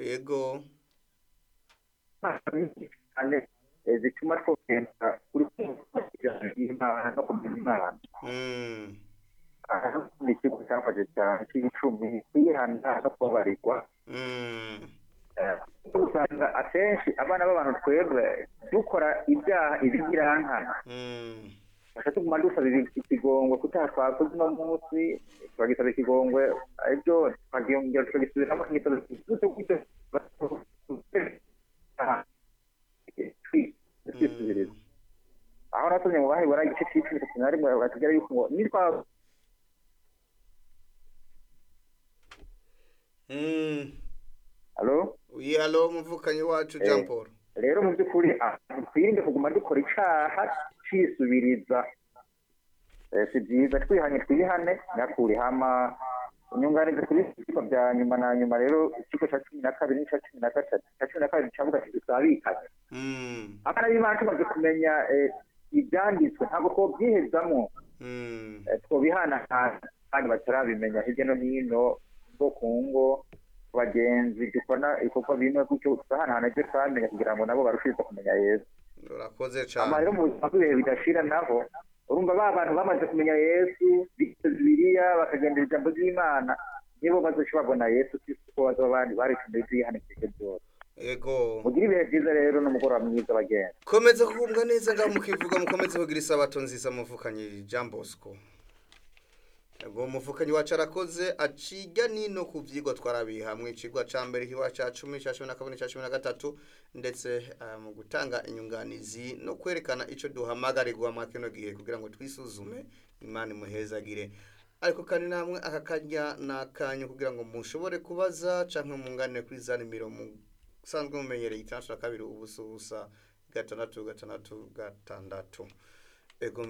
yego cyane eh, zituma twogenda kuri imana no kumenya imana Mm, aha ni ikigo cyafashe cyane cy'icumi kwihana no kubabarirwa mm, Eh, usanga akenshi abana b'abantu twebwe dukora ibyaha ibigirankana mm, Gusa tuguma dusaba ibi- ikigongwe kutaha twakoze uno munsi turagisaba ikigongwe ejo tukagiyongera tukagisubiramo tukagisaba twisubiriza mm. aho natumye mu bahebura igice cy'icumi itatu na rimwe batubwira yuko ngo nitwa Mm. alo Oui, alo muvukanyi wacu Eh. Jean Paul. rero mu by'ukuri ah, twirinde kuguma dukora icaha cisubiriza Eh, si byiza twihanye twihane nyakuri hama inyunganizi kuri ibiko bya nyuma na nyuma rero ikigo cya cumi na kabiri n'icya cumi na gatatu cya cumi na kabiri cyavuga ati dusabikanye Mm. abana b'imana tumaze kumenya eh, ibyanditswe ntabwo twobyihezamo Mm. eh, twobihanahana kandi batarabimenya hirya no hino ngo ku ngo ku bagenzi dukora ibikorwa bimwe gutyo tugahanahana ibyo twamenya kugira ngo nabo barushirize kumenya yesu Urakoze ama cyane. rero mu buzima bw'ibihe bidashira naho urumva ba bantu bamaze kumenya yesu bize bibiliya bakagendera ijambo ry'imana nibo bazoca babona yesu kristo ko bazaba bandi baricumbiye ibyihanishije byose Yego. mugire ibihe byiza rero n'umugoroba mwiza bagenzi Komeza kugumbwa neza ngaho mukivuga mukomeze kugira isabato nziza muvukanyi Jean Bosco. Yego muvukanyi wacu arakoze aciga nino ku vyigwa twarabiye hamwe icigwa ca mbere kiba ca cumi ca cumi na kabiri ca cumi na gatatu ndetse eh, mu gutanga inyunganizi no kwerekana ico duhamagarirwa mwa kino gihe kugira ngo twisuzume imana imuhezagire ariko kandi namwe aka kanya ni akanyu kugira ngo mushobore kubaza canke munganire kuri za nimero musanzwe mumenyereye itandatu na kabiri ubusa ubusa gatandatu gatandatu gatandatu ego